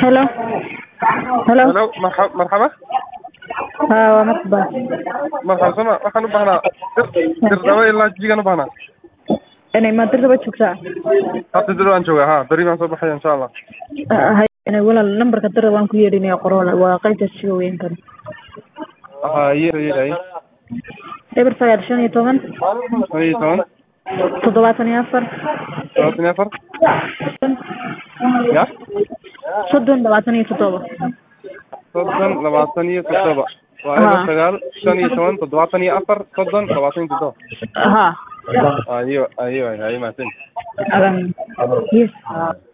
Hello. Hello. Hello, marxa- marxaba Haa, waa Marxaba. marxaba sama waxaan u baahnaa dir dirdaba ilaa jigan u baahnaa Inay ma dirba joogtaa? hadda dir waan joogaa ha beri baan soo baxaya insha allah Ah, hay inay walaal numberka dirba waan ku yeedhinaya qoroola waa qaybta siga weyn kan. ha yeera yeerahay Eber sagaal shan iyo toban shan iyo toban toddobaatan iyo afar todobaatan iyo afar ya soddon labaatan iyo toddoba. soddon labaatan iyo toddoba waa Ha. eber sagaal shan iyo toban toddobaatan iyo afar soddon labaatan iyo toddoba Haa. ayo ayo ayo mahadsan Adan. Yes.